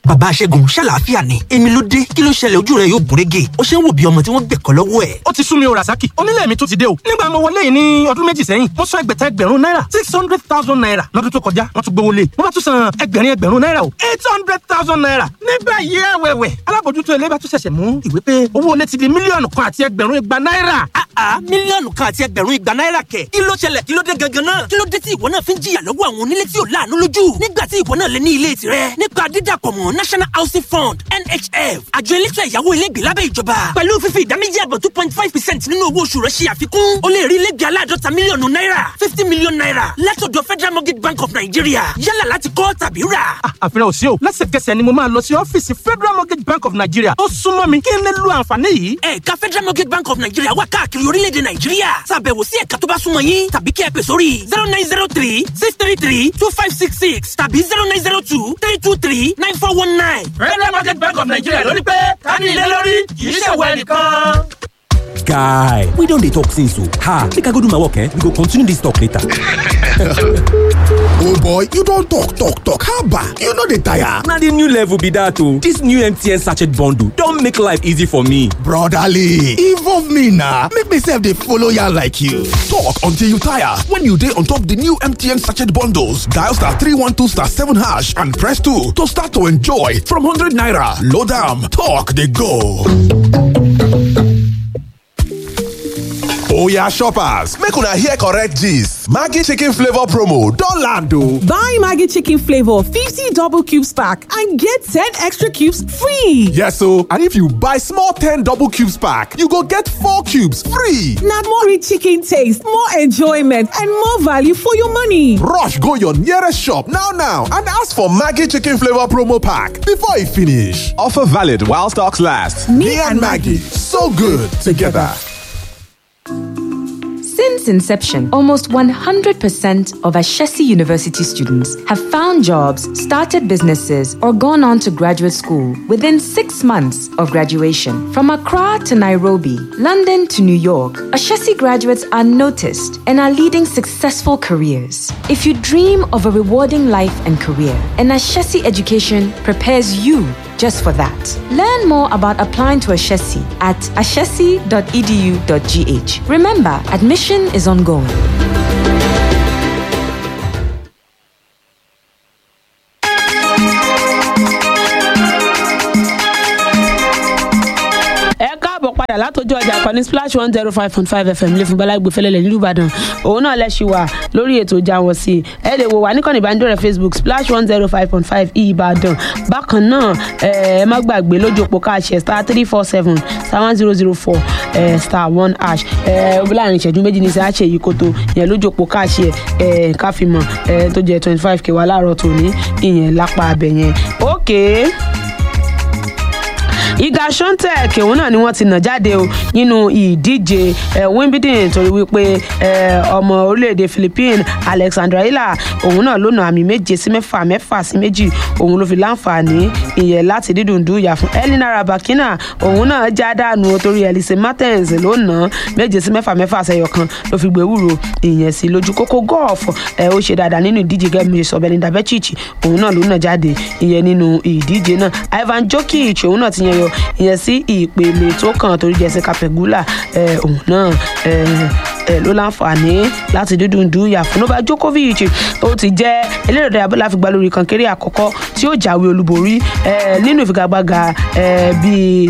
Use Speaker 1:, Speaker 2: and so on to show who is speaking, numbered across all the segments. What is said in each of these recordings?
Speaker 1: bàbá aṣẹ́gun ṣàlàáfíà ni èmi ló dé kí ló ṣẹlẹ̀ ojú rẹ̀ yóò gúnrégé ó ṣe ń wò bí ọmọ tí wọ́n gbẹ̀kọ́ lọ́wọ́ ẹ̀.
Speaker 2: ó ti sú mi o rasaki onílé mi tún ti dé o nígbà mo wọlé yìí ní ọdún méjì sẹ́yìn mo san ẹgbẹ̀ta ẹgbẹ̀rún náírà six hundred thousand naira lọ́dún tó kọjá wọ́n tún gbowó lé mo bá tún san ẹgbẹ̀rin ẹgbẹ̀rún náírà o eight hundred thousand naira nígbà yìí ẹ̀wẹ̀wẹ̀ alábòjútó ilé bá tún ṣẹ̀ṣẹ̀ mú ìwé pé owó ilé ti di mílíọ̀nù kan àti ẹgbẹ̀rún igba náírà.
Speaker 1: àá mílíọ̀nù kan àti ẹgbẹ̀rún igba náírà kẹ̀ kí ló ṣẹlẹ̀ kí ló dé gangan náà kí ló dé tí ìwọ náà fi ń jìyà lọ́wọ́ àwọn onílé tí ò láàánú lójú nígbà tí ìwọ náà lè ní ilé tirẹ̀ nípa dídàpọ̀ mọ́ national housing fund nhf àjọ elétò ẹ̀yáwó ilégbè lábẹ́ ìjọba pẹ̀lú fífi ìdá méjì àbọ̀ two point five percent nínú owó oṣù rẹ̀ ṣe àfikún o lè rí ilégbè aláàdọ́ta mílíọ̀nù náírà fifty million naira látọ̀dọ̀ federal mortgage bank of nigeria yálà láti kọ́ tàbí rà.
Speaker 2: àfihàn òsì o lẹ́sẹ̀kẹsẹ̀ ni mo máa lọ sí ọ́fíìsì federal mortgage bank of nigeria tó súnmọ́ mi kí n lè lo àǹfààní yìí.
Speaker 1: ẹ̀ka federal mortgage bank of nigeria wà káàkiri orílẹ̀-èdè nàìjíríà ṣàbẹ̀wò sí ẹ̀ka tó bá súnmọ́ yín tàbí kí ẹ pè sórí zero nine zero three six three three two five six six tàbí zero nine zero two three two three nine four one nine.
Speaker 2: federal mortgage bank of nigeria ló ní pé ká ní ilé lórí kì í ṣèwọ ẹnìkan.
Speaker 3: guy we don dey talk since o ha make i go do my work eh we go continue this talk later.
Speaker 4: oh boy you don talk talk talk haba you no dey tire.
Speaker 3: na the new level be that o this new mtn sachet bundle don make life easy for me.
Speaker 4: brotherly involve me na make me sef dey follow yarn like you. talk until you tire when you dey on top the new mtn sachet bundles dial star three one two star seven hash and press two to start to enjoy from hundred naira load am talk dey go.
Speaker 5: Oya shoppers, make una hear correct gist. Maggi chicken flavor promo don land o.
Speaker 6: Buy Maggi chicken flavor 50 double cubes pack and get 10 extra cubes free.
Speaker 5: Yes o, and if you buy small 10 double cubes pack, you go get 4 cubes free.
Speaker 6: Na more rich chicken taste, more enjoyment and more value for your money.
Speaker 5: Rush go your nearest shop now now and ask for Maggi chicken flavor promo pack before e finish. Offer valid while stocks last. Me and Maggi, so good together.
Speaker 7: Since inception, almost 100% of Ashesi University students have found jobs, started businesses, or gone on to graduate school within six months of graduation. From Accra to Nairobi, London to New York, Ashesi graduates are noticed and are leading successful careers. If you dream of a rewarding life and career, an Ashesi education prepares you just for that. Learn more about applying to Ashesi at ashesi.edu.gh. Remember, admission is ongoing.
Speaker 8: ẹ káàbọ̀ padà látọjú ọjà kan ní splash one zero five point five fm lẹ́fún balagbe fẹlẹ́lẹ̀ nílùú ìbàdàn òun náà lẹ́sí wa lórí ètò ìjà wọn sí ẹ lè wò wá níkànnì ìbánidọ́rẹ̀ẹ́ facebook splash one zero five point five ìbàdàn bákan náà ẹ má gbàgbé lójú òpó káàṣẹ star three four seven star one zero zero four star one hash ẹ láàrin ìṣẹ́jú méjì ní sáà ṣe yìí kótó ìyẹn lójú òpó káàṣẹ ẹ káfíìmọ̀ ẹ tó jẹ twenty five k wà láàárọ̀ tòní ìyẹn lápá abẹ yẹn ókèé. Okay iga shontek òun náà ni wọ́n ti nà jáde o nínú ìdíje wimbledon torí wípé ọmọ orílẹ̀-èdè philippines alexandra hila òun náà ló nà àmì méje sí mẹ́fà mẹ́fà sí méjì òun ló fi láǹfààní ìyẹn láti dídùn dúyà fún elina rabakina òun náà já dànù torí elise martins ló nà méje sí mẹ́fà mẹ́fà sẹ́yọ kan ló fi gbẹ̀wúrò ìyẹn sí lójú kókó gọ́ọ̀fù ó ṣe dáadáa nínú ìdíje gẹ́gẹ́ bí sọ belinda bechic òun náà ló nà jáde ìyẹn nínú ìdíje náà ivan jokic òun náà ti yẹn yọ ìyẹn sí ìpele tó kàn torí jessica pegula òun náà ló láǹfààní láti dídùn dúyà fún nova djokovic ó ti jẹ́ eléré ìdárayá bọ́lá fi gba lórí kankéré àkọ́kọ́ tí ó jáwé olúborí nínú ìfigagbága bíi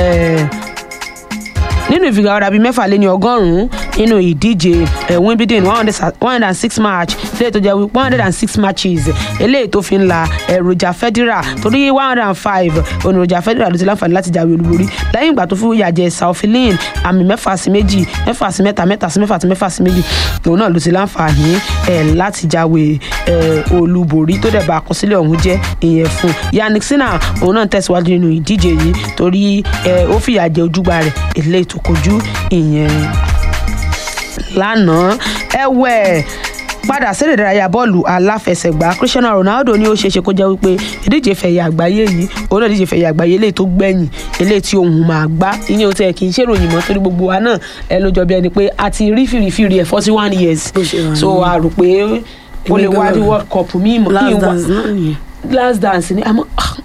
Speaker 8: nínú ìfigagbára bíi mẹ́fà lé ní ọgọ́rùn-ún nínú ìdíje wimbledon one hundred and six match eléyìí tó jẹ́ one hundred and six matches eléyìí tó fi ń la roger federer torí one hundred and five òní roger federer ló ti láǹfààní láti jáwé olúborí lẹ́yìn ìgbà tó fún ìyàjẹ́ saufilin àmì mẹ́fà sí méjì mẹ́fà sí mẹ́ta mẹ́ta sí mẹ́fà sí mẹ́fà sí méjì òun náà ló ti láǹfààní láti jáwé olúborí tó dẹ̀ bá àkọsílẹ̀ ọ̀hún jẹ́ ìyẹn fún yannick sinna òun náà tẹ̀síwájú nínú ìdíje yìí torí ó fìyàjẹ́ ojúgbà rẹ̀ eléyìí tó kojú ìyẹn lánàá ẹ̀wẹ̀ padà sí ìdárayá bọ́ọ̀lù aláfẹsẹ̀gbá cristiano ronaldo ní ó ṣeéṣe kó jẹ́ wípé ìdíje fẹ̀yà àgbáyé yìí òun náà ìdíje fẹ̀yà àgbáyé eléyìí tó gbẹ̀yìn eléyìí tí òun máa gbá ìyẹn ò tẹ̀ kì í ṣèròyìn mọ́ torí gbogbo wa náà ẹ ló jọ bí ẹni pé a ti rí fìrìfìrì ẹ̀ forty one years so a rò pé ó lè wá ní world cup míì mọ́ kí n wá last dance ni àmọ́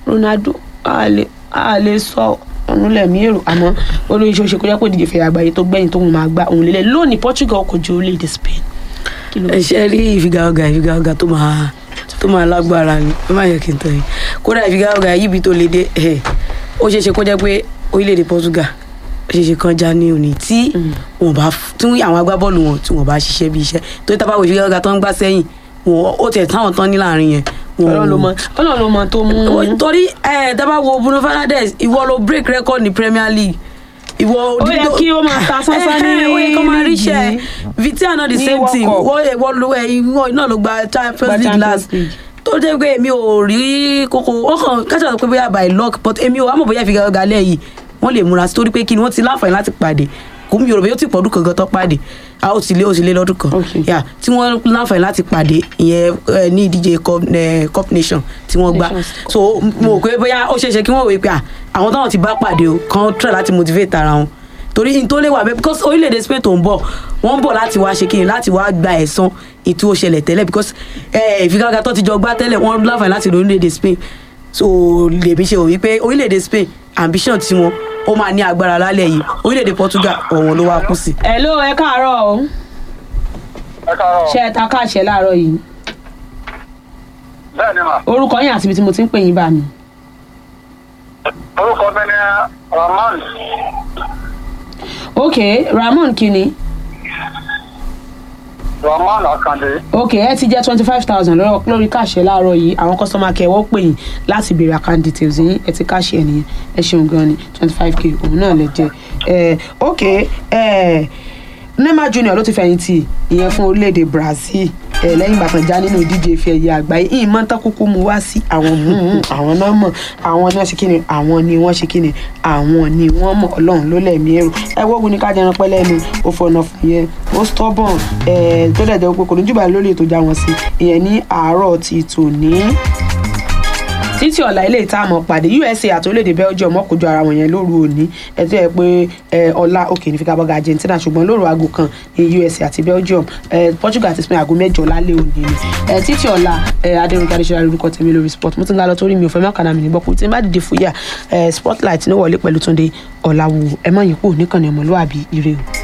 Speaker 8: ronaldo a lè a lè sọ ọ̀run lẹ̀mí èrò àmọ́ olóyè ṣe kó jẹ́ pé ìdíje fẹ̀yà àgbáyé tó gbẹ̀yìn tóun máa gba òun lélẹ̀ lónìí portugal kò ju orílẹ̀-èdè spain. kí ló
Speaker 9: ẹ ṣe rí ìfigagbága ìfigagbága tó máa tó máa lágbára ni ẹ má yẹ kí n tọ́ yìí kódà ìfigagbága yìí bí tó lè dé ẹ ó ṣeé ṣe kó jẹ́ pé orílẹ̀-èdè portugal ó ṣeé ṣe kan já ní òní tí wọn bá tí àwọn agbábọ́ọ̀lù wọn tí wọn bá ṣiṣẹ́ bí iṣẹ́ tó tábà wo ìfigagbága tó ń gbá sẹ́yìn wọn ó tẹ̀ táwọn tán ní láàrin yẹn
Speaker 8: ọlọ́run ló mọ ọlọ́run ló mọ tó mú.
Speaker 9: torí ẹ dábàá wo bruno fernandes ìwọ ló break record ní premier league ìwọ
Speaker 8: ó yẹ kí ó máa ta sánsán ní
Speaker 9: ó yẹ kó máa ríṣẹ
Speaker 8: líìgì.
Speaker 9: vitia náà the
Speaker 8: Ní
Speaker 9: same
Speaker 8: World
Speaker 9: thing
Speaker 8: Cup.
Speaker 9: wọ́n ìwọ ló ẹ ìwọ náà ló gba champions
Speaker 8: Gba
Speaker 9: league
Speaker 8: Champions
Speaker 9: last
Speaker 8: League.
Speaker 9: tó jẹ́ pé èmi ò rí kókó wọ́n kàn kájà sọ pé bóyá by luck but èmi ò àmọ̀ bóyá ìfigagbága lẹ́yìn wọ́n lè múra sí torí pé kí ni wọ́n ti láǹfààní láti pàdé kò mú yorùbá yóò ti pọ̀dún kankan tó pàdé a ó ti lé ó ti lé lọ́dún kan
Speaker 8: Okay.
Speaker 9: yà tí wọ́n láǹfààní láti pàdé ìyẹn eh, ní ìdíje cup eh, cup nation tí wọ́n gbá
Speaker 8: Nations Cup.
Speaker 9: so mo rò pé bóyá ó ṣeéṣe kí wọ́n wò pé à, àwọn táwọn ti bá pàdé o kàn try láti motivate ara wọn torí n tó lè wà bẹ́ẹ̀ because orílẹ̀-èdè spain tó ń bọ̀ wọ́n ń bọ̀ láti wá ṣe kíni láti wá gba ẹ̀san ètò òṣèlẹ̀ tẹ́lẹ̀ because eh, ìfigagbága tó ti jọ gbá tẹ́lẹ̀ wọ́n láǹfààní láti lọ orílẹ̀-èdè spain so lèmi ṣe wò wípé orílẹ̀-èdè spain ambition tiwọn ó máa ní agbára lálẹ́ yìí orílẹ̀-èdè portugal ọ̀wọ́n ló wá kú sí.
Speaker 8: ẹ ló ẹ káàárọ̀ o
Speaker 10: ẹ káàárọ̀
Speaker 8: ṣe ẹ ta káàṣẹ láàárọ̀ yìí
Speaker 10: bẹ́ẹ̀ ni mà
Speaker 8: orúkọ yín àti ibi tí mo ti ń pè yín bá mi.
Speaker 10: orúkọ mi ni rahman
Speaker 8: ok ramon kini
Speaker 10: rahman akande
Speaker 8: ok ẹ ti jẹ twenty five thousand lórí káàṣẹ láàárọ̀ yìí àwọn kọ́sọ́mà kẹwọ́ pè yín láti béèrè account details yín ẹ ti káàṣẹ nìyẹn ẹ ṣeun gan ni twenty five k òun náà lè jẹ ẹ ok ẹ neymar junior ló ti fẹ̀yìntì ìyẹn fún orílẹ̀-èdè brazil ẹ lẹ́yìn ìgbà kan já nínú ìdíje ife ẹ̀yẹ àgbáyé ìyìn máa ń tán kúkú mu wá sí àwọn mú àwọn náà mọ̀ àwọn ni wọ́n ṣe kíni àwọn ni wọ́n ṣe kíni àwọn ni wọ́n mọ̀ ọlọ́run ló lẹ̀mí ẹ̀rù ẹ wọ́gun ní ká jẹran pẹ́ lẹ́nu ó fọ̀nà fún yẹn ó stubborn ẹ tó dẹ̀ jẹ́ pé kò ní jùbà lórí ètò ìjà wọn sí ìyẹn ní àárọ̀ ti tòní títí ọ̀la ilé ìta àmọ́ pàdé usa àti orílẹ̀-èdè belgium ọkọ̀jọ ara wọn yẹn lóru òní ẹtí ẹ pé ẹ, ọ̀la òkè ní fikaboga argentina ṣùgbọ́n lóru aago kan ní usa àti belgium ẹ, portugal àti spain aago mẹ́jọ lálẹ́ òní ni ẹ, títí ọ̀la adẹnukẹ́ adéṣọ́lá lórúkọ tèmi lórí sport mo ti ń ga lọ torí mi ò fẹ́ mọ́kànnà mi ní gbọ́kú tí n bá dìde fúyà ẹ, spotlight ní wọlé pẹ̀lú túnde ọ̀làwò ẹ má yín kú níkànnì ọmọlúwàbí ire o.